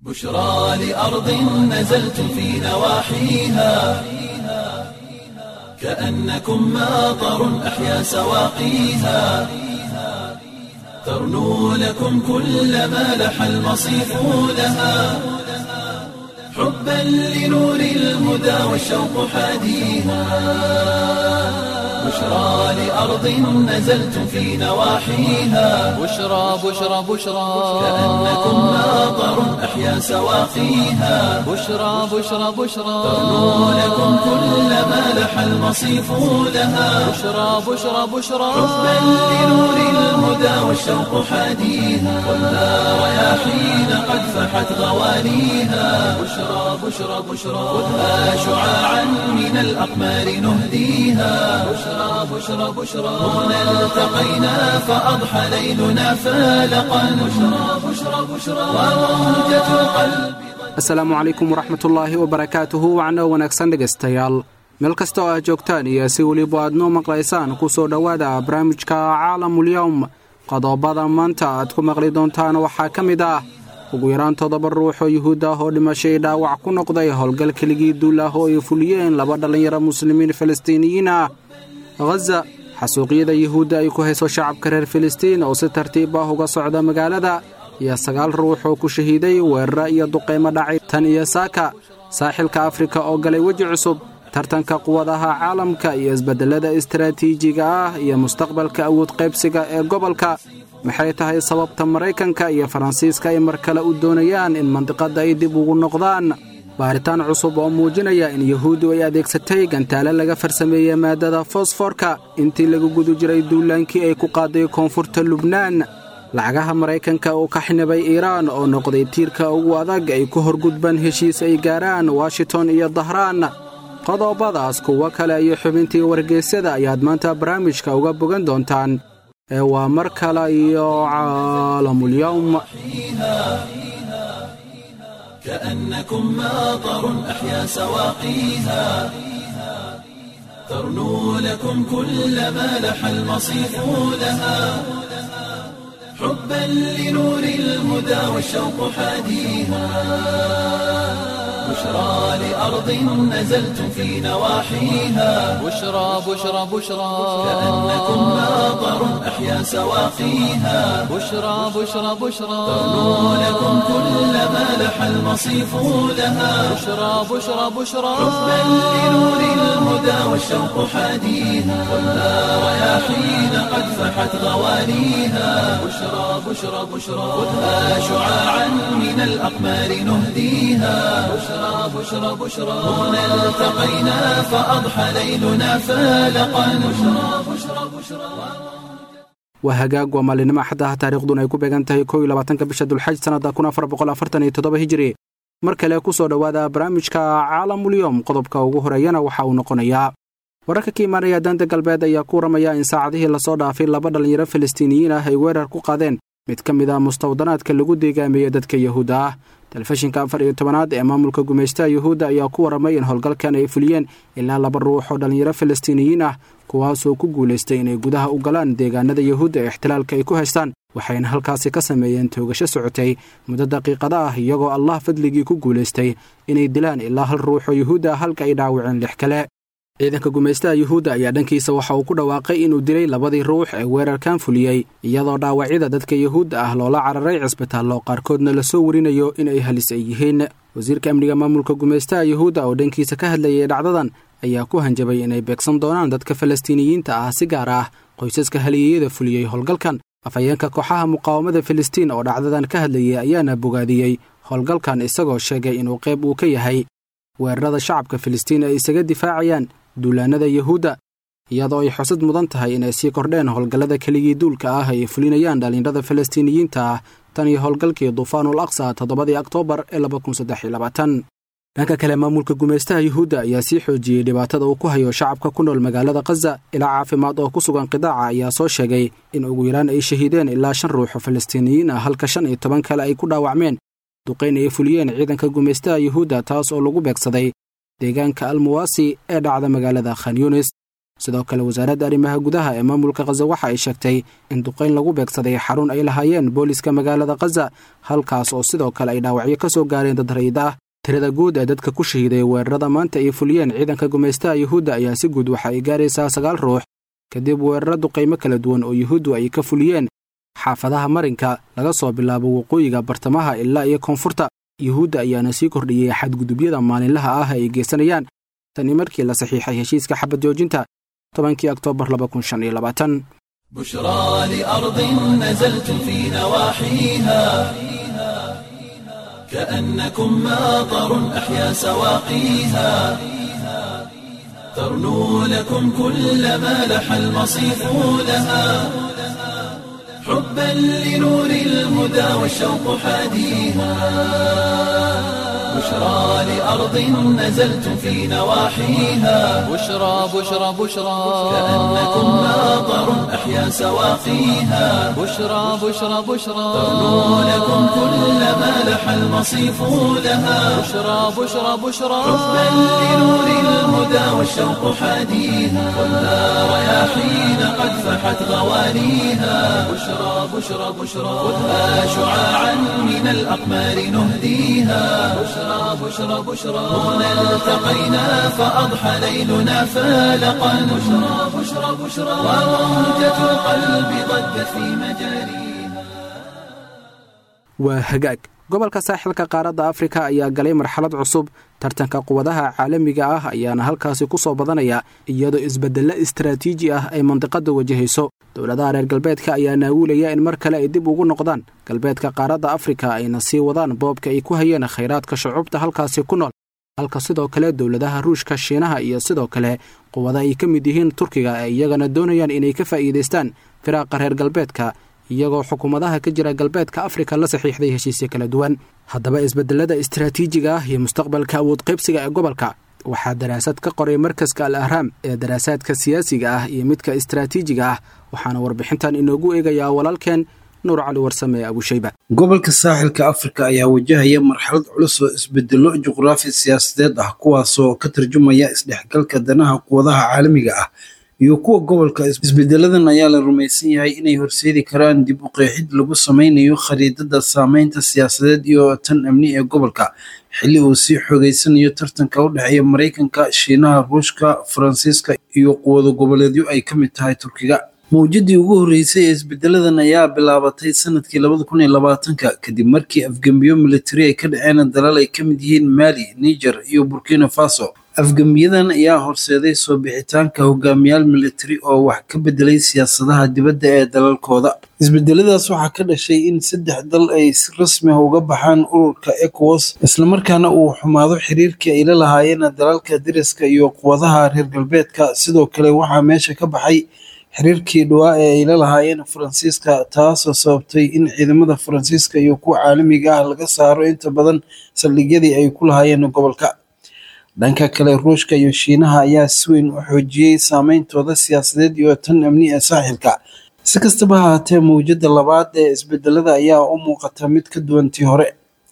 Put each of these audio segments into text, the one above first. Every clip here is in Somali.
بشرى لأرض نزلت في نواحيها كأنكم ماطر أحيا سواقيها ترنو لكم كل ما لح المصيف لها حبا لنور الهدى والشوق حاديها بشرى لأرض نزلت في نواحيها بشرى بشرى بشرى كأنكم ماطر أحيا سواقيها بشرى بشرى بشرى ترنو لكم كل ما لح المصيف لها بشرى بشرى بشرى حبا لنور الهدى والشوق حاديها والنار رياحين قد فحت غوانيها بشرى بشرى بشرى خذها شعاعا من الأقمار نهديها بشرى بشرى بشرى هنا التقينا فأضحى ليلنا فالقا بشرى بشرى بشرى وموجة القلب asalaamu calaykum waraxmatullaahi wabarakaatuhu wacno wanaagsan dhegaystayaal meel kasta oo aad joogtaan iyo si weliba aad noo maqlaysaan ku soo dhowaada barnaamijka caalamulyowm qodobada maanta aad ku maqli doontaan waxaa ka mid ah ugu yaraan toddoba ruux oo yuhuud ah oo dhimashay dhaawac ku noqday howlgal keligii duul ah oo ay fuliyeen laba dhallinyaro muslimiin falastiiniyiin ah khaza xasuuqyada yuhuudda ay ku hayso shacabka reer filistiin oo si tartiib ah uga socda magaalada iyo sagaal ruux oo ku shahiiday weeraro iyo duqaymo dhacay tan iyo saaka saaxilka afrika oo galay weji cusub tartanka quwadaha caalamka iyo isbeddellada istaraatiijiga ah iyo mustaqbalka awood qaybsiga ee gobolka maxay tahay sababta maraykanka iyo faransiiska ay mar kale u doonayaan in mandiqadda ay dib ugu noqdaan baaritaan cusub oo muujinaya in yuhuuddu ay adeegsatay gantaale laga farsameeyey maaddada fosforka intii lagu guda jiray duulaankii ay ku qaaday koonfurta lubnaan lacagaha maraykanka uu ka xinibay iiraan oo noqday tiirka ugu adag ay ku horgudbaan heshiis ay gaaraan washington iyo dahraan qodobadaas kuwo kale iyo xubintii wargeysyada ayaad maanta barnaamijka uga bogan doontaan ee waa mar kale iyo caalamulyowm كأنكم ماطر أحيا سواقيها ترنو لكم كل ما لح المصيف لها حبا لنور الهدى والشوق حاديها بشرى لأرض نزلت في نواحيها بشرى بشرى بشرى كأنكم ماطر أحيا سواقيها بشرى بشرى بشرى ترنو لكم كل ما لح المصيف لها بشرى بشرى بشرى حبا لنور الهدى والشوق حاديها والنار رياحين قد فحت غوانيها بشرى بشرى بشرى خذها شعاعا من الأقمار نهديها بشرى بشرى بشرى هنا التقينا فأضحى ليلنا فالقا بشرى بشرى بشرى waa hagaag waa maalinimo axaddaha taariikhduna ay ku beegan tahay kow iyo labaatanka bisha dulxaj sannadda kun afar boqol afartan iyo toddoba hijiri mar kale ku soo dhowaada barnaamijka caalamulyowm qodobka ugu horeeyana waxa uu noqonayaa wararka ka imaanaya daanta galbeed ayaa ku waramaya in saacadihii lasoo dhaafay laba dhallinyaro falastiiniyiin ah ay weerar ku qaadeen mid ka mid ah mustawdanaadka lagu deegaameeyey dadka yuhuudda ah telefishinka afar iyo tobanaad ee maamulka gumaystaha yuhuudda ayaa ku warramay in howlgalkan ay fuliyeen ilaa laba ruux oo dhallinyaro falastiiniyiin ah kuwaasoo ku guulaystay inay gudaha u galaan deegaanada yuhuudda ee ixtilaalka ay ku haystaan waxayna halkaasi ka sameeyeen toogasho socotay muddo daqiiqada ah iyagoo allah fadligii ku guulaystay inay dilaan ilaa hal ruux oo yuhuudda ah halka ay dhaawaceen lix kale ciidanka gumaystaha yuhuudda ayaa dhankiisa waxa uu ku dhawaaqay inuu dilay labadii ruux ee weerarkan fuliyey iyadoo dhaawacyada dadka yuhuudda ah loola cararay cisbitaallo qaarkoodna lasoo warinayo in ay halis ay yihiin wasiirka amniga maamulka gumaystaha yuhuudda oo dhankiisa ka hadlayay dhacdadan ayaa ku hanjabay inay beegsan doonaan dadka falastiiniyiinta ah si gaar ah qoysaska haliyeyada fuliyey howlgalkan afhayeenka kooxaha muqaawamada filistiin oo dhacdadan ka hadlayay ayaana bogaadiyey howlgalkan isagoo sheegay inuu qayb uu ka yahay weerarada shacabka filistiin ay isaga difaacayaan duulaannada yuhuudda iyadoo ay xusad mudan tahay inay sii kordheen howlgallada keligii duulka ah ay fulinayaan dhallinyarada falastiiniyiinta ah tan iyo howlgalkii duufaanul aqsa toddobadii oktoobar ee dhanka kale maamulka gumaystaha yuhuudda ayaa sii xoojiyey dhibaatada uu ku hayo shacabka ku nool magaalada khaza ilaa caafimaad oo ku sugan qidaaca ayaa soo sheegay in ugu yaraan ay shahiideen ilaa shan ruux oo falastiiniyiin ah halka shan iyo toban kale ay ku dhaawacmeen duqayn ay fuliyeen ciidanka gumaystaha yuhuudda taas oo lagu beegsaday deegaanka almuwaasi ee dhacda magaalada khan yunis sidoo kale wasaaradda arrimaha gudaha ee maamulka khaza waxa ay sheegtay in duqayn lagu beegsaday xarun ay lahaayeen booliska magaalada khaza halkaas oo sidoo kale ay dhaawacyo ka soo gaareen dad rayid ah tirada guud ee dadka ku shahiiday weerarada maanta ay fuliyeen ciidanka gumaystaha yuhuudda ayaa si guud waxa ay gaaraysaa sagaal ruux kadib weeraro duqaymo kala duwan oo yuhuuddu ay ka fuliyeen xaafadaha marinka laga soo bilaabo waqooyiga bartamaha ilaa iyo koonfurta yuhuudda ayaana sii kordhiyey xadgudubyada maalinlaha ah ay geysanayaan tani markii la saxiixay heshiiska xabad joojinta tobankii oktoobar بشرى لأرض نزلت في نواحيها كأنكم ماطر أحيا سواقيها ترنو لكم كل ما لح المصيف لها حبا لنور الهدى والشوق حاديها بشرى لأرض نزلت في نواحيها بشرى بشرى بشرى كأنكم ماطر أحيا سواقيها بشرى بشرى بشرى ترنو لكم كل ما لح المصيف لها بشرى بشرى بشرى حبا لنور الهدى والشوق حاديها والنار رياحين قد فحت غوانيها بشرى بشرى بشرى خذها شعاعا من الأقمار نهديها بشرى بشرى بشرى هنا التقينا فأضحى ليلنا فالقا بشرى بشرى بشرى وموجة القلب ضجت في مجاريها waa hagaag gobolka saaxilka qaaradda afrika ayaa galay marxalad cusub tartanka quwadaha caalamiga ah ayaana halkaasi ku soo badanaya iyadoo isbeddello istaraatiiji ah ay mandiqadda wajahayso dowladaha reer galbeedka ayaa naawilaya in mar kale ay dib ugu noqdaan galbeedka qaaradda afrika ayna sii wadaan boobka ay ku hayeen khayraadka shucuubta halkaasi ku nool halka sidoo kale dowladaha ruushka shiinaha iyo sidoo kale quwada ay ka mid yihiin turkiga ee iyagana doonayaan inay ka faa'iidaystaan firaaqa reer galbeedka iyagoo xukuumadaha ka jira galbeedka afrika la saxiixday heshiisyo kala duwan haddaba isbedelada istaraatiijiga ah iyo mustaqbalka awood qaybsiga ee gobolka waxaa daraasad ka qoray markaska al ahraam ee daraasaadka siyaasiga ah iyo midka istaraatiijiga ah waxaana warbixintan inoogu eegayaa walaalkeen nuur cali warsame ee abushayba gobolka saaxilka afrika ayaa wajahaya marxalad culus oo isbedelo juqraafi siyaasadeed ah kuwaasoo ka tarjumaya isdhexgalka danaha quwadaha caalamiga ah iyo kuwa gobolka isbedeladan ayaa la rumaysan yahay inay horseedi karaan dib u qeexid lagu sameynayo khariidada saameynta siyaasadeed iyo tan amni ee gobolka xilli uu sii xoogeysanayo tartanka u dhexeeya maraykanka shiinaha ruushka faransiiska iyo quwado goboleedyo ay ka mid tahay turkiga mawjadii ugu horreysay ee isbedeladan ayaa bilaabatay sanadkii labada kun iyo labaatanka kadib markii afgembiyo militari ay ka dhaceen dalal ay ka mid yihiin maali niger iyo burkina faso afgembiyadan ayaa horseeday soo bixitaanka hogaamiyaal militari oo wax ka bedelay siyaasadaha dibadda ee dalalkooda isbedeladaas waxaa ka dhashay in saddex dal ay si rasmi ah uga baxaan ururka ecowas islamarkaana uu xumaado xiriirkii ay la lahaayeen dalalka dariska iyo quwadaha reer galbeedka sidoo kale waxaa meesha ka baxay xiriirkii dhawaa ee ay la lahaayeen faransiiska taasoo sababtay in ciidamada faransiiska iyo kuwa caalamiga ah laga saaro inta badan saldhigyadii ay ku lahaayeen gobolka dhanka kale ruushka iyo shiinaha ayaa si weyn u xoojiyey saameyntooda siyaasadeed iyo tan amni ee saaxilka si kastaba ha haatee mawjadda labaad ee isbedelada ayaa u muuqata mid ka duwan tii hore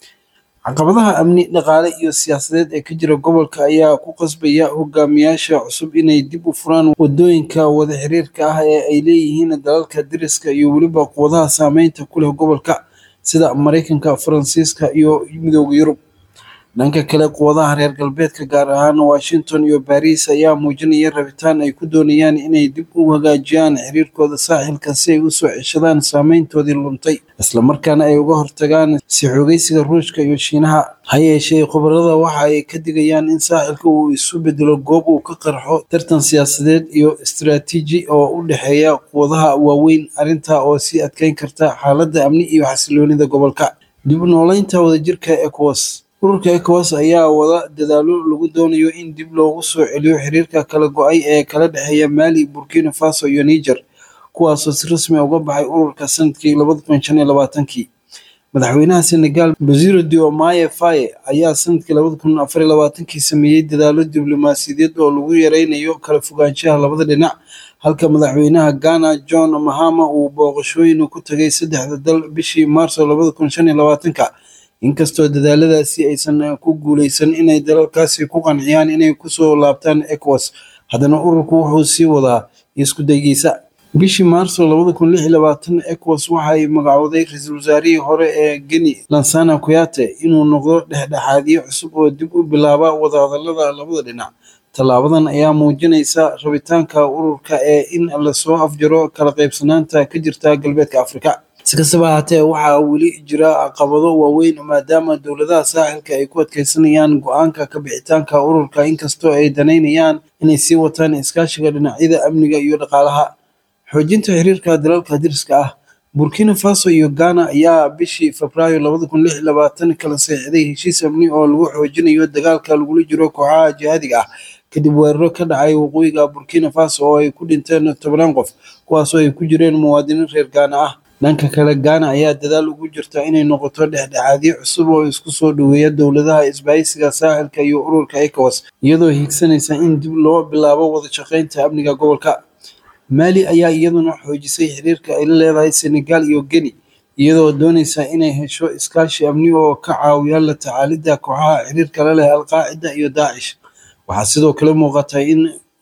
caqabadaha amni dhaqaale iyo siyaasadeed ee ka jira gobolka ayaa ku qasbaya hogaamiyaasha cusub inay dib u furaan wadooyinka wada xiriirka ah ee ay leeyihiin dalalka dariska iyo weliba quwadaha saameynta ku leh gobolka sida maraykanka faransiiska iyo midooda yurub dhanka kale quwadaha reer galbeedka gaar ahaan washington iyo baris ayaa muujinaya rabitaan ay ku doonayaan inay dib u hagaajiyaan xiriirkooda saaxilka si ay usoo ceshadaan saameyntoodii luntay islamarkaana ay uga hortagaan si xoogeysiga ruushka iyo shiinaha ha yeeshee khubarada waxa ay ka digayaan in saaxilka uu isu bedelo goob uu ka qarxo tartan siyaasadeed iyo istaraatiiji oo u dhexeeya quwadaha waaweyn arrintaa oo sii adkeyn karta xaaladda amni iyo xasiloonida gobolka dib u nooleynta wadajirka ecowas ururka ecowas ayaa wada dadaalo lagu doonayo in dib loogu soo celiyo xiriirka kala go-ay ee kala dhexeeya maali burkina faso iyo niger kuwaasoo si rasmi uga baxay ururka sanadkii labada kun shan iyo labaatankii madaxweynaha senegal basiro diomaye faye ayaa sanadkii labada kun afar iyo labaatankii sameeyey dadaalo diblomaasiyadeed oo lagu yareynayo kala fogaanshaha labada dhinac halka madaxweynaha ghana john mahama uu booqashooyin ku tagay saddexda dal bishii maarso labada kun shan iyo labaatanka inkastoo dadaaladaasi aysan ku guuleysan inay dalalkaasi ku qanciyaan inay kusoo laabtaan ecowas haddana ururku wuxuu sii wadaa isku daygiisa bishii maarso labada kun lix iyo labaatan ecowas waxay magacowday ra-iisul wasaarihii hore ee geni lansana kuyate inuu noqdo dhexdhexaadiye cusub oo dib u bilaaba wadahadalada labada dhinac tallaabadan ayaa muujinaysa rabitaanka ururka ee in lasoo afjaro kala qaybsanaanta ka jirta galbeedka afrika si kastaba ahaatee waxaa weli jira caqabado waaweyn maadaama dowladaha saaxilka ay ku adkeysanayaan go-aanka ka bixitaanka ururka inkastoo ay danaynayaan inay sii wataan iskaashiga dhinacyada amniga iyo dhaqaalaha xoojinta xiriirka dalalka diriska ah burkina faso iyo ghana ayaa bishii febraayo labada kun lix iyo labaatan kala seexday heshiis amni oo lagu xoojinayo dagaalka lagula jiro kooxaha jihaadiga ah kadib weeraro ka dhacay waqooyiga burkina faso oo ay ku dhinteen tobanaan qof kuwaasoo ay ku jireen muwaadiniin reer gaana ah dhanka kale gaana ayaa dadaal ugu jirta inay noqoto dhexdhexaadyo cusub oo isku soo dhoweeya dowladaha isbahaysiga saaxilka iyo ururka ecowas iyadoo hiigsanaysa in dib loo bilaabo wada shaqaynta amniga gobolka maali ayaa iyaduna xoojisay xiriirka ay la leedahay senegal iyo geni iyadoo doonaysa inay hesho iskaashi amni oo ka caawiya la tacaalidda kooxaha xiriirka la leh alqaacida iyo daacish waxaa sidoo kale muuqata in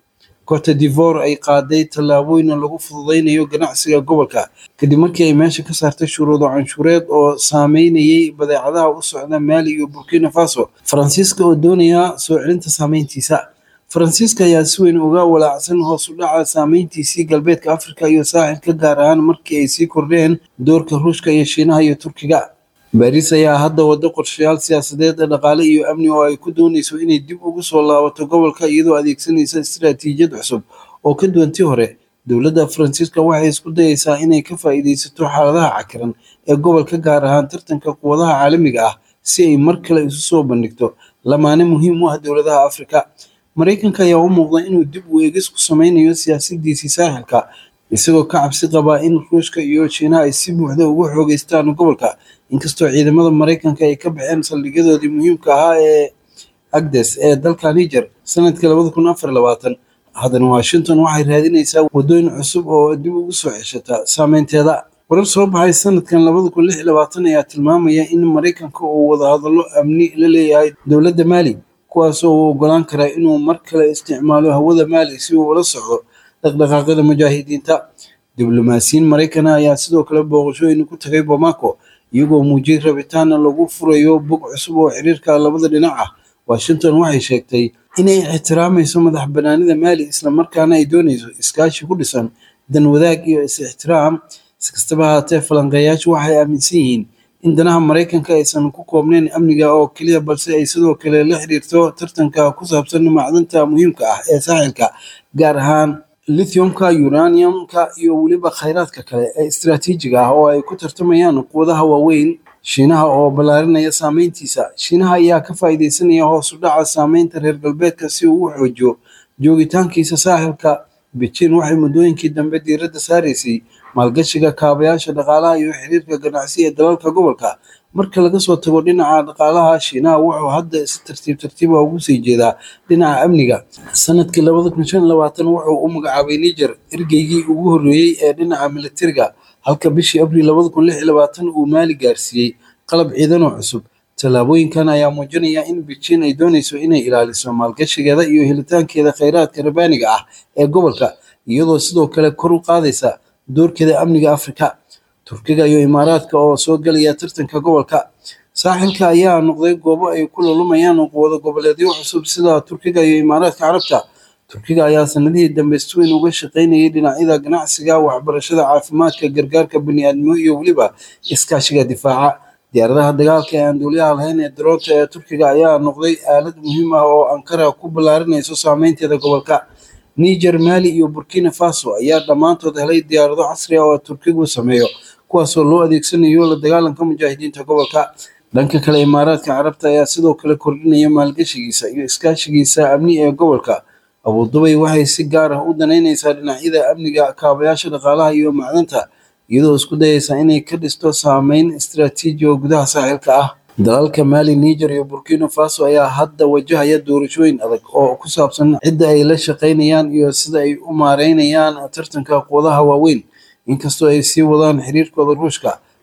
cote divore ay qaaday tallaabooyin lagu fududeynayo ganacsiga gobolka kadib markii ay meesha ka saartay shuruudo canshuureed oo saameynayay badeecadaha u socda maali iyo burkina faso faransiiska oo doonaya soo celinta saameyntiisa faransiiska ayaa si weyn uga walaacsan hoos u dhaca saameyntiisii galbeedka afrika iyo saaxilka gaar ahaan markii ay sii kordheen doorka ruushka iyo shiinaha iyo turkiga baariis ayaa hadda wado qorshayaal siyaasadeed dhaqaale iyo amni oo ay ku doonayso inay dib ugu soo laabato gobolka iyadoo adeegsanaysa istiraatiijiyad cusub oo ka duwan tii hore dowladda faransiiska waxay isku dayeysaa inay ka faa'iidaysato xaaladaha cakiran ee gobolka gaar ahaan tartanka quwadaha caalamiga ah si ay mar kale isu soo bandhigto lamaane muhiim u ah dowladaha afrika maraykanka ayaa u muuqda inuu dib u eegis ku sameynayo siyaasadiisii saaxilka isagoo ka cabsi qabaa in ruushka iyo shiinaha ay si buuxda uga xoogeystaan gobolka inkastoo ciidamada maraykanka ay ka baxeen saldhigyadoodii muhiimka ahaa ee agdes ee dalka niger sanadkii labada kun afar labaatan haddana washington waxay raadinaysaa waddooyin cusub oo dib ugu soo ceshata saameynteeda warar soo baxay sanadkan labada kun lix iyo labaatan ayaa tilmaamaya in maraykanka uu wadahadallo amni la leeyahay dowladda maali kuwaasoo uu ogolaan karaa inuu mar kale isticmaalo hawada maali si uu ula socdo dhaqdhaqaaqyada mujaahidiinta diblomaasiyiin maraykana ayaa sidoo kale booqashooyin ku tagay bamako iyagoo muujiyey rabitaana lagu furayo bog cusub oo xiriirka labada dhinac ah washington waxay sheegtay inay ixtiraamayso madax banaanida maali islamarkaana ay doonayso iskaashi ku dhisan dan wadaag iyo is-ixtiraam si kastaba ahaatee falanqeeyaashu waxay aaminsan yihiin in danaha maraykanka aysan ku koobnayn amniga oo keliya balse ay sidoo kale la xiriirto tartanka ku saabsan macdanta muhiimka ah ee saaxilka gaar ahaan lithiumka uraniumka iyo weliba khayraadka kale ee istiraatiijiga ah oo ay ku tartamayaan quwadaha waaweyn shiinaha oo ballaarinaya saameyntiisa shiinaha ayaa ka faa'iidaysanaya hoos u dhaca saameynta reer galbeedka si uu u xoojiyo joogitaankiisa saaxilka beijing waxay muddooyinkii dambe diiradda saaraysay maalgashiga kaabayaasha dhaqaalaha iyo xiriirka ganacsi ee dalalka gobolka marka laga soo tago dhinaca dhaqaalaha shiinaha wuxuu hadda si tartiib tartiiba ugu sii jeedaa dhinaca amniga sanadkii labada kun shan labaatan wuxuu u magacaabay niger ergeygii ugu horreeyey ee dhinaca militariga halka bishii abriil labada kun lix iyo labaatan uu maali gaarsiiyey qalab ciidan oo cusub tallaabooyinkan ayaa muujinaya in beijing ay doonayso inay ilaaliso maalgashigeeda iyo helitaankeeda kheyraadka rabaaniga ah ee gobolka iyadoo sidoo kale kor u qaadaysa doorkeeda amniga afrika turkiga iyo imaaraadka oo soo gelaya tartanka gobolka saaxilka ayaa noqday goobo ay ku lulumayaan quwado goboleedyo cusub sida turkiga iyo imaaraadka carabta turkiga ayaa sanadihii dambe si weyn uga shaqaynayay dhinacyada ganacsiga waxbarashada caafimaadka gargaarka bani'aadnimo iyo weliba iskaashiga difaaca diyaaradaha dagaalka ee aan duuliyaha lahayn ee daroonta ee turkiga ayaa noqday aalad muhiim ah oo ankara ku ballaarinayso saameynteeda gobolka niger mali iyo burkina faso ayaa dhammaantood helay diyaarado casri ah oo turkigu sameeyo kuwaasoo loo adeegsanayo la dagaalanka mujaahidiinta gobolka dhanka kale imaaraadka carabta ayaa sidoo kale kordhinaya maalgashigiisa iyo iskaashigiisa amni ee gobolka abudubay waxay si gaar ah u danaynaysaa dhinacyada amniga kaabayaasha dhaqaalaha iyo macdanta iyadoo isku dayaysa inay ka dhisto saameyn istiraatiiji oo gudaha saaxilka ah dalalka maali niger iyo burkina faso ayaa hadda wajahaya doorashooyin adag oo ku saabsan cidda ay la shaqaynayaan iyo sida ay u maareynayaan tartanka quwadaha waaweyn inkastoo ay sii wadaan xiriirkooda ruushka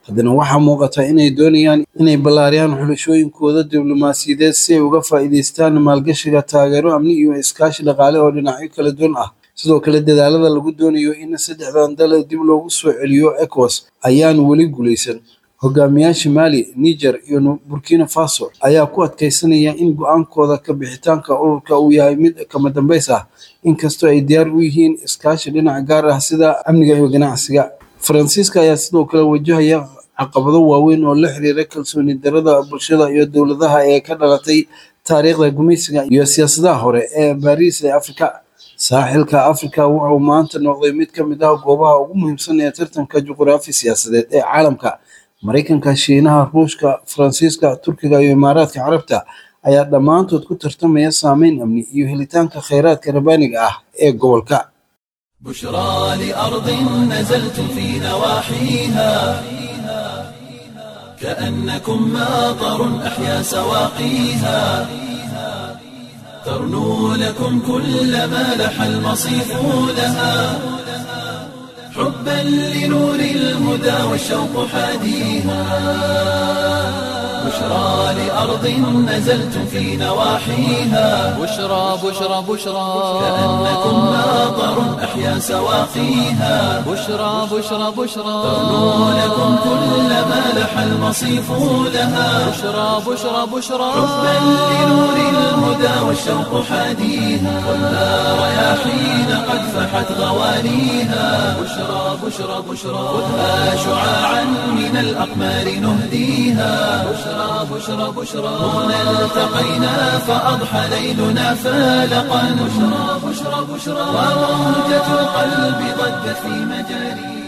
haddana waxaa muuqata inay doonayaan inay ballaariyaan xulashooyinkooda diblomaasiyadeed si ay uga faa'iidaystaan maalgashiga taageero amni iyo iskaashi dhaqaale oo dhinacyo kala duwan ah sidoo kale dadaalada lagu doonayo in saddexdan dal dib loogu soo celiyo ecowas ayaan weli guulaysan hogaamiyaasha maali niger iyo burkina faso ayaa ku adkaysanaya in go-aankooda ka bixitaanka ururka uu yahay mid kama dambays ah inkastoo ay diyaar u yihiin iskaashi dhinac gaar ah sida amniga iyo ganacsiga faransiiska ayaa sidoo kale wajahaya caqabado waaweyn oo la xiriira kalsooni darada bulshada iyo dowladaha ee ka dhalatay taariikhda gumaysiga iyo siyaasadaha hore ee baariis ee afrika saaxilka afrika wuxuu maanta noqday mid ka mid ah goobaha ugu muhiimsan ee tartanka juquraafi siyaasadeed ee caalamka maraykanka shiinaha ruushka faransiiska turkiga iyo imaaraadka carabta ayaa dhammaantood ku tartamaya saameyn amni iyo helitaanka kheyraadka rabaaniga ah ee gobolka بشرى لأرض نزلتم في نواحيها كأنكم ماطر أحيا سواقيها ترنو لكم كل ما لح المصيف لها حبا لنور الهدى والشوق حاديها بشرى لأرض نزلتم في نواحيها بشرى بشرى بشرى كأنكم ماطر أحيا سواقيها بشرى بشرى بشرى ترنو لكم كل ما لح المصيف لها بشرى بشرى بشرى حبا لنور الهدى والشوق حاديها والنار رياحين قد فحت غوانيها بشرى بشرى بشرى خذها شعاعا من الأقمار نهديها بشرى بشرى بشرى هنا التقينا فأضحى ليلنا فالقا بشرى بشرى بشرى وموجة القلب ضجت في مجاريها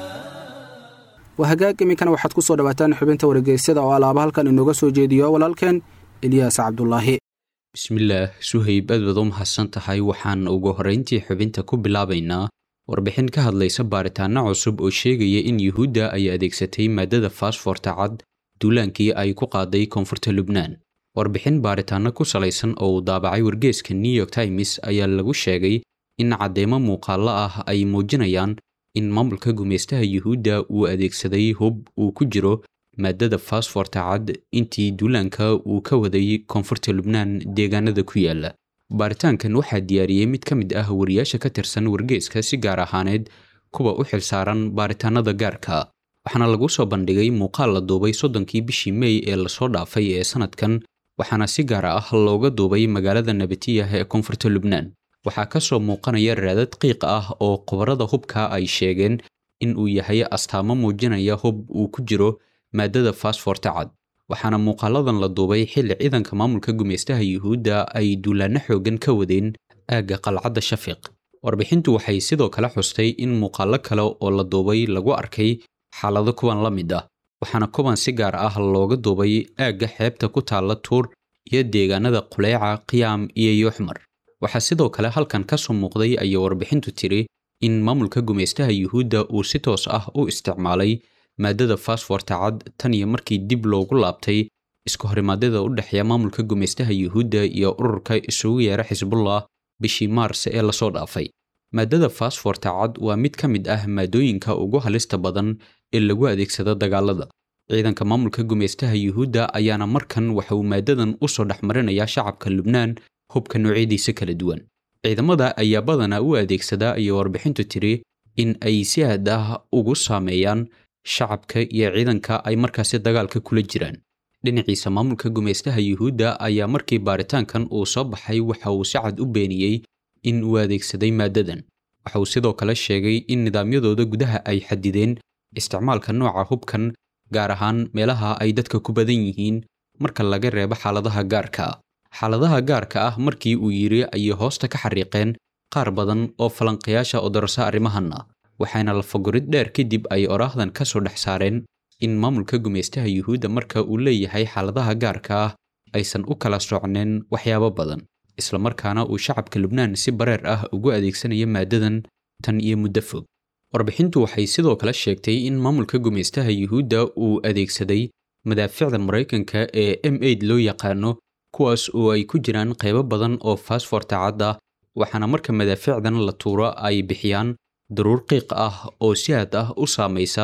waa hagaag iminkana waxaad ku soo dhawaataan xubinta wargeysyada oo alaaba halkan inooga soo jeediyo walaalkeen eliyaas cabdulaahi bismillaah suhayb aad baad u mahadsan tahay waxaan ugu horrayntii xubinta ku bilaabaynaa warbixin ka hadlaysa baaritaanno cusub oo sheegaya in yuhuudda ay adeegsatay maaddada faasfoorta cad duulaankii ay ku qaaday koonfurta lubnaan warbixin baaritaanno ku salaysan oo uu daabacay wargeeska new york times ayaa lagu sheegay in cadeymo muuqaallo ah ay muujinayaan in maamulka gumaystaha yuhuudda uu adeegsaday hub uu ku jiro maaddada faasfoorta cad intii duulaanka uu ka waday koonfurta lubnaan deegaanada ku yaala baaritaankan waxaa diyaariyey mid ka mid ah wariyaasha ka tirsan wargeeska si gaar ahaaneed kuwa u xilsaaran baaritaanada gaarka waxaana lagu soo bandhigay muuqaal la duubay soddonkii bishii mey ee lasoo dhaafay ee sanadkan waxaana si gaar ah looga duubay magaalada nabatiyah ee koonfurta lubnaan waxaa ka soo muuqanaya raadad qiiq ah oo khubarada hubka ay sheegeen in uu yahay astaamo muujinaya hub uu ku jiro maaddada faasfoorta cad waxaana muuqaaladan la duubay xilli ciidanka maamulka gumaystaha yuhuudda ay duulaanno xoogan ka wadeen aagga qalcadda shafiiq warbixintu waxay sidoo kale xustay in muuqaallo kale oo la duubay lagu arkay xaalado kuwan la mid ah waxaana kuwan si gaar ah looga duubay aagga xeebta ku taalla tuur iyo deegaanada quleeca qiyaam iyo yuuxmar waxaa sidoo kale halkan ka soo muuqday ayay warbixintu tiri in maamulka gumaystaha yuhuudda uu si toos ah u isticmaalay maaddada faasfoorta cad tan iyo markii dib loogu laabtay isku horimaadyada u dhexeeya maamulka gumaystaha yuhuudda iyo ururka isugu yeera xisbullah bishii maars ee lasoo dhaafay maaddada faasfoorta cad waa mid ka mid ah maadooyinka ugu halista badan ee lagu adeegsado dagaalada ciidanka maamulka gumaystaha yuhuudda ayaana markan waxa uu maaddadan u soo dhexmarinayaa shacabka lubnaan hubka noocyadiisa kala duwan ciidamada ayaa badanaa u adeegsadaa ayay warbixintu tiri in ay si aad ah ugu saameeyaan shacabka iyo ciidanka ay markaasi dagaalka kula jiraan dhinaciisa maamulka gumaystaha yuhuudda ayaa markii baaritaankan uu soo baxay waxa uu si cad u beeniyey in uu adeegsaday maaddadan waxa uu sidoo kale sheegay in nidaamyadooda gudaha ay xadideen isticmaalka nooca hubkan gaar ahaan meelaha ay dadka ku badan yihiin marka laga reebo xaaladaha gaarka ah xaaladaha gaarka ah markii uu yidhi ayay hoosta ka xariiqeen qaar badan oo falanqayaasha odorasa arrimahanna waxaana lafagurid dheer kadib ay oraahdan ka soo dhex saareen in maamulka gumaystaha yuhuudda marka uu leeyahay xaaladaha gaarka ah aysan u kala socneen waxyaabo badan islamarkaana uu shacabka lubnaan si bareer ah ugu adeegsanayo maaddadan tan iyo muddo fog warbixintu waxay sidoo kale sheegtay in maamulka gumaystaha yuhuudda uu adeegsaday madaaficda maraykanka ee m aid loo yaqaano kuwaas oo ay ku jiraan qaybo badan oo faasfoorta cad ah waxaana marka madaaficdan la tuuro ay bixiyaan daruur qiiq ah oo si aad ah u saamaysa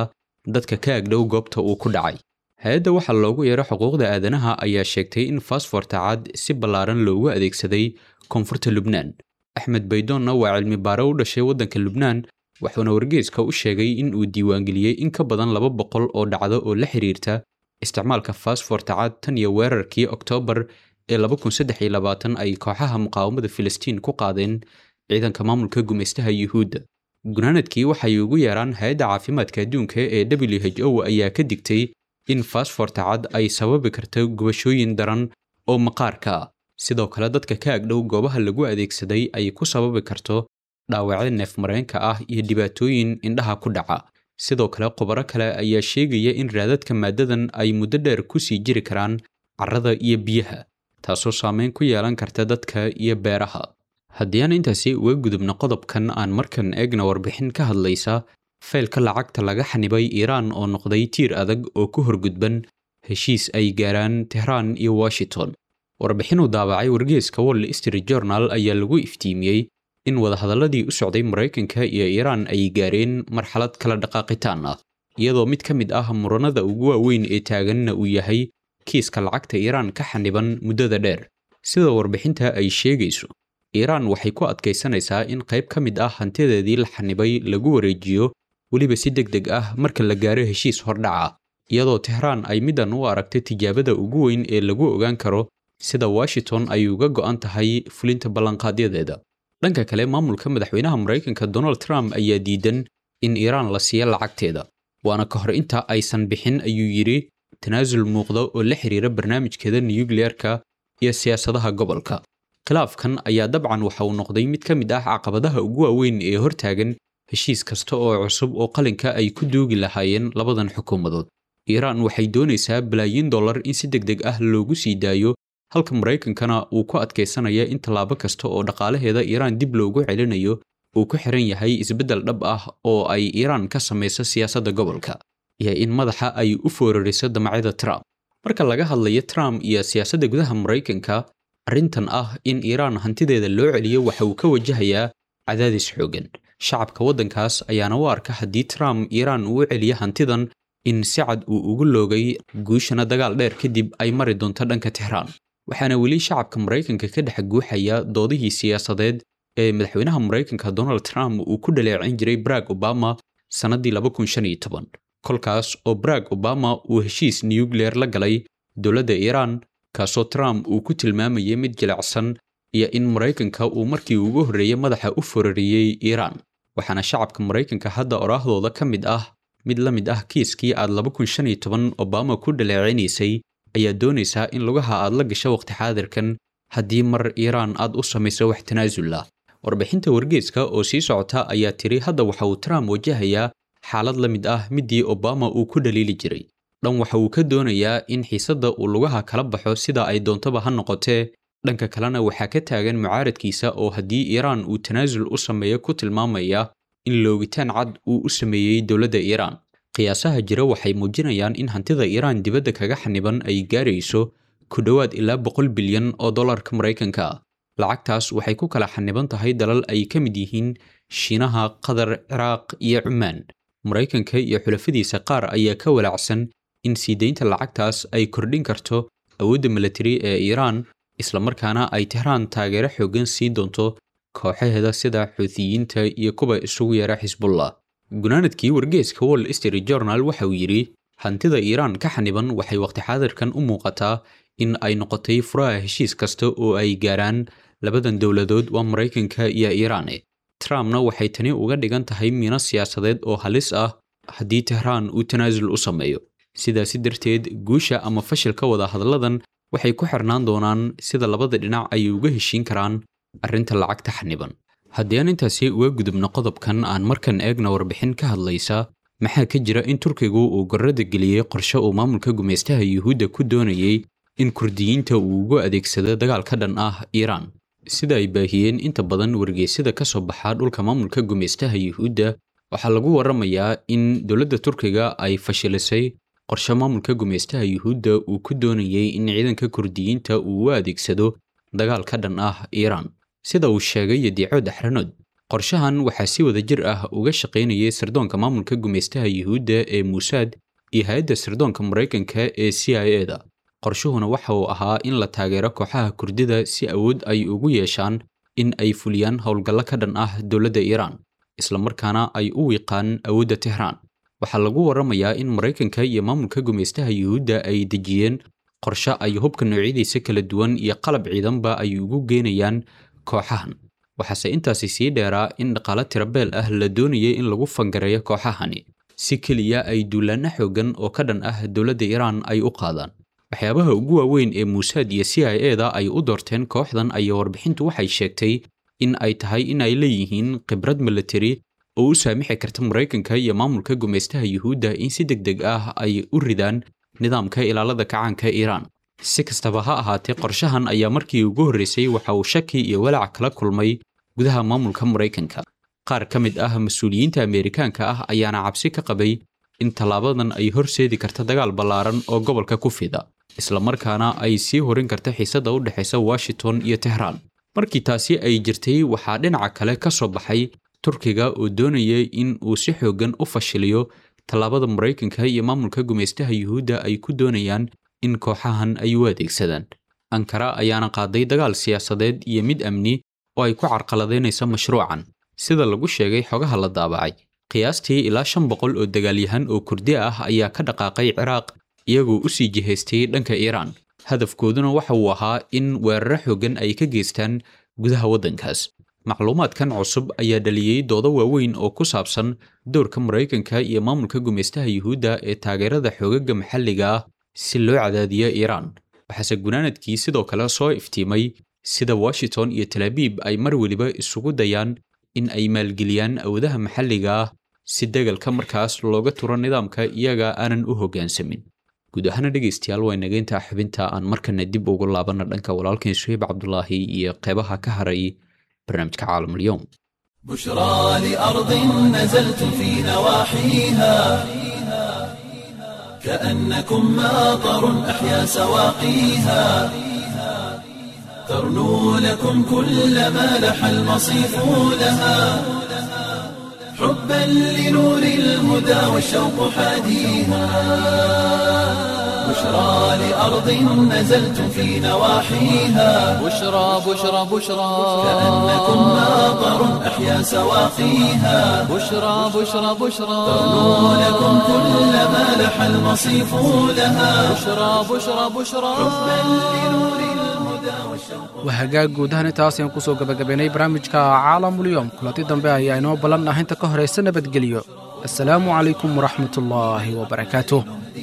dadka ka agdhow goobta uu ku dhacay hay-adda waxaa loogu yeero xuquuqda aadanaha ayaa sheegtay in fasforta cad si ballaaran loogu adeegsaday koonfurta lubnaan axmed baydoonna waa cilmi baare u dhashay waddanka lubnaan wuxuuna wargeeska u sheegay in uu diiwaangeliyey in ka badan laba boqol oo dhacdo oo la xiriirta isticmaalka fasforta cad tan iyo weerarkii oktoobar ee ay kooxaha muqaawamada filistiin ku qaadeen ciidanka maamulka gumaystaha yuhuudda gunaanadkii waxay ugu yeeraan hay-adda caafimaadka adduunka ee w h o ayaa ka digtay in fasforta cad ay sababi karto gubashooyin daran oo maqaarka ah sidoo kale dadka ka agdhow goobaha lagu adeegsaday ay ku sababi karto dhaawacyo neefmareenka ah iyo dhibaatooyin indhaha ku dhaca sidoo kale khubaro kale ayaa sheegaya in raadadka maaddadan ay muddo dheer ku sii jiri karaan carrada iyo biyaha taasoo saameyn ku yeelan karta dadka iyo beeraha haddii aan intaasi uga gudubno qodobkan aan markan eegna warbixin ka hadlaysa faylka lacagta laga xanibay iiraan oo noqday tiir adag oo ku horgudban heshiis ay gaaraan tehraan iyo washington warbixinuu daabacay wargeeska wall street journal ayaa lagu iftiimiyey in wadahadalladii u socday maraykanka iyo iiraan ay gaareen marxalad kala dhaqaaqitaan ah iyadoo mid ka mid ah muranada ugu waaweyn ee taaganna uu yahay kiiska lacagta iiraan ka xaniban muddada dheer sida warbixinta ay sheegayso iiraan waxay ku adkaysanaysaa in qayb ka mid ah hantideedii la xanibay lagu wareejiyo weliba si deg deg ah marka la gaaro heshiis hordhaca iyadoo tehraan ay middan u aragtay tijaabada ugu weyn ee lagu ogaan karo sida washington ay uga go'an tahay fulinta ballanqaadyadeeda dhanka kale maamulka madaxweynaha maraykanka donald trump ayaa diidan in iiraan la siiyo lacagteeda waana ka hor inta aysan bixin ayuu yidhi tanaasul muuqda oo la xiriira barnaamijkeeda nuyukliyeerka iyo siyaasadaha gobolka khilaafkan ayaa dabcan waxa uu noqday mid ka mid ah caqabadaha ugu waaweyn ee hortaagan heshiis kasta oo cusub oo qalinka ay ku duugi lahaayeen labadan xukuumadood iiraan waxay doonaysaa balaayiin dollar in si deg deg ah loogu sii daayo halka maraykankana uu ku adkaysanaya in tallaabo kasta oo dhaqaalaheeda iiraan dib loogu celinayo uu ku xiran yahay isbeddel dhab ah oo ay iiraan ka samayso siyaasadda gobolka iyo in madaxa ay u foorariso damacyada trump marka laga hadlayo trump iyo siyaasadda gudaha maraykanka arrintan ah in iiraan hantideeda loo celiyo waxa uu ka wajahayaa cadaadis xooggan shacabka waddankaas ayaana u arka haddii trump iiraan uu celiyo hantidan in si cad uu ugu loogay guushana dagaal dheer kadib ay mari doonto dhanka tehraan waxaana weli shacabka maraykanka ka dhex guuxaya doodihii siyaasadeed ee madaxweynaha maraykanka donald trump uu ku dhaleecin jiray barack obama sannaddii kolkaas oo barack obama uu heshiis nuyukliyer la galay dowladda iiraan kaasoo trump uu ku tilmaamayay mid jilicsan iyo in maraykanka uu markii ugu horreeyey madaxa u forariyey iiraan waxaana shacabka maraykanka hadda oraahdooda ka mid ah mid la mid ah kiiskii aad obama ku dhaleecinaysay ayaa doonaysaa in lugaha aad la gasho waqti xaadirkan haddii mar iiraan aad u samayso wax tanaasul ah warbixinta wargeeska oo sii socota ayaa tiri hadda waxa uu trump wajahayaa xaalad la mid ah middii obama uu ku dhaliili jiray dhan waxa uu ka doonayaa in xiisadda uu lugaha kala baxo sida ay doontaba ha noqotee dhanka kalena waxaa ka taagan mucaaradkiisa oo haddii iiraan uu tanaasul u sameeyo ku tilmaamaya in loogitaan cad uu u sameeyey dowladda iiraan qiyaasaha jira waxay muujinayaan in hantida iiraan dibadda kaga xaniban ay gaarayso ku dhowaad ilaa boqol bilyan oo dollarka maraykanka ah lacagtaas waxay ku kala xaniban tahay dalal ay ka mid yihiin shiinaha qatar ciraaq iyo cumaan maraykanka iyo xulafadiisa qaar ayaa ka walaacsan in sii deynta lacagtaas ay kordhin karto awoodda milatari ee iiraan islamarkaana ay tehraan taageero xooggan sii doonto kooxaheeda sida xuutiyiinta iyo kuwa isugu yeera xisbullah gunaanadkii wargeeska wall street journal waxa uu yidhi hantida iiraan ka xaniban waxay waqti xaadirkan u muuqataa in ay noqotay furaha heshiis kasta oo ay gaaraan labadan dowladood waa maraykanka iyo iiraane trumpna waxay tani uga dhigan tahay miino siyaasadeed oo halis ah haddii tehraan uu tanaasul u sameeyo sidaasi darteed guusha ama fashilka wada hadladan waxay ku xirnaan doonaan sida labada dhinac ay uga heshiin karaan arrinta lacagta xaniban haddii aan intaasi uga gudubno qodobkan aan markan eegna warbixin ka hadlaysa maxaa ka jira in turkigu uu gorrada geliyey qorshe uu maamulka gumaystaha yuhuudda ku doonayey in kurdiyiinta uu ugu adeegsado dagaal ka dhan ah iiraan sida ay baahiyeen inta badan wargeysyada ka soo baxa dhulka maamulka gumaystaha yuhuudda waxaa lagu warramayaa in dowladda turkiga ay fashilisay qorshe maamulka gumaystaha yuhuudda uu ku doonayey in ciidanka kurdiyiinta uu u adeegsado dagaal ka dhan ah iiraan sida uu sheegay yadiico daxranood qorshahan waxaa si wada jir ah uga shaqaynayay sirdoonka maamulka gumaystaha yuhuudda ee muusaad iyo hay-adda sirdoonka maraykanka ee c i e da qorshuhuna waxa uu ahaa in la taageero kooxaha kurdida si awood ay ugu yeeshaan in ay fuliyaan howlgallo ka dhan ah dowladda iiraan islamarkaana ay u wiiqaan awoodda tehraan waxaa lagu warramayaa in maraykanka iyo maamulka gumaystaha yuhuudda ay dejiyeen qorshe ay hubka noocyadiisa kala duwan iyo qalab ciidanba ay ugu geenayaan kooxahan waxaase intaasi sii dheeraa in dhaqaalo tirabeel ah la doonayay in lagu fangareeyo kooxahani si keliya ay duulaanno xooggan oo ka dhan ah dowladda iiraan ay u qaadaan waxyaabaha ugu waaweyn ee muusaad iyo c i e da ay u doorteen kooxdan ayaa warbixintu waxay sheegtay in ay tahay in ay leeyihiin khibrad militari oo u saamixi karta maraykanka iyo maamulka gumaystaha yuhuudda in si deg deg ah ay u ridaan nidaamka ilaalada kacaanka iiraan si kastaba ha ahaatee qorshahan ayaa markii ugu horreysay waxa uu shaki iyo walaac kala kulmay gudaha maamulka maraykanka qaar ka mid ah mas-uuliyiinta ameerikaanka ah ayaana cabsi ka qabay in tallaabadan ay horseedi karta dagaal ballaaran oo gobolka ku fida islamarkaana ay sii horin karta xiisadda u dhexaysa washington iyo tehraan markii taasi ay jirtay waxaa dhinaca kale ka soo baxay turkiga oo doonayay in uu si xooggan u fashiliyo tallaabada maraykanka iyo maamulka gumaystaha yuhuudda ay ku doonayaan in kooxahan ay u adeegsadaan ankara ayaana qaaday dagaal siyaasadeed iyo mid amni oo ay ku carqaladaynaysa mashruucan sida lagu sheegay xogaha la daabacay qiyaastii ilaa shan boqol oo dagaalyahan oo kurdi ah ayaa ka dhaqaaqay ciraaq iyagoo u sii jihaystay dhanka iiraan hadafkooduna waxa uu ahaa in weeraro xooggan ay ka geystaan gudaha waddankaas macluumaadkan cusub ayaa dhaliyey doodo waaweyn oo ku saabsan dowrka maraykanka iyo maamulka gumaystaha yuhuudda ee taageerada xoogaga maxalliga ah si loo cadaadiyo iiraan waxaase gunaanadkii sidoo kale soo iftiimay sida washington iyo talaabiib ay mar weliba isugu dayaan in ay maalgeliyaan awoodaha maxalliga ah si degalka markaas looga turo nidaamka iyaga aanan u hoggaansamin guud ahaana dhegaystayaal waa nageyntaa xubinta aan markana dib ugu laabanna dhanka walaalkeen suheyb cabdulaahi iyo qeybaha ka haray barnaamijka caalamulyoom بشرى لأرض نزلتم في نواحيها كأنكم ماطر أحيا سواقيها ترنو لكم كل ما لح المصيف لها حبا لنور الهدى والشوق حاديها بشرى لأرض نزلتم في نواحيها بشرى بشرى بشرى كأنكم ماطر أحيا سواقيها بشرى بشرى بشرى ترنو لكم كل ما لح المصيف لها بشرى بشرى بشرى waa hagaag guud ahaan intaas ayaan kusoo gabagabaynay barnaamijka caalamulyoom kulanti dambe ayaa inoo ballan ah inta ka horaysa nabadgelyo assalaamu calaykum waraxmatullaahi wabarakaatuh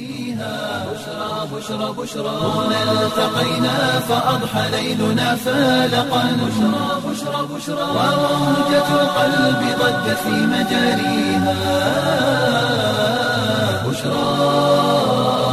هنا التقينا فأضحى ليلنا فالقا بشرى بشرى بشرى وموجة القلب ضجت في مجاريها بشرى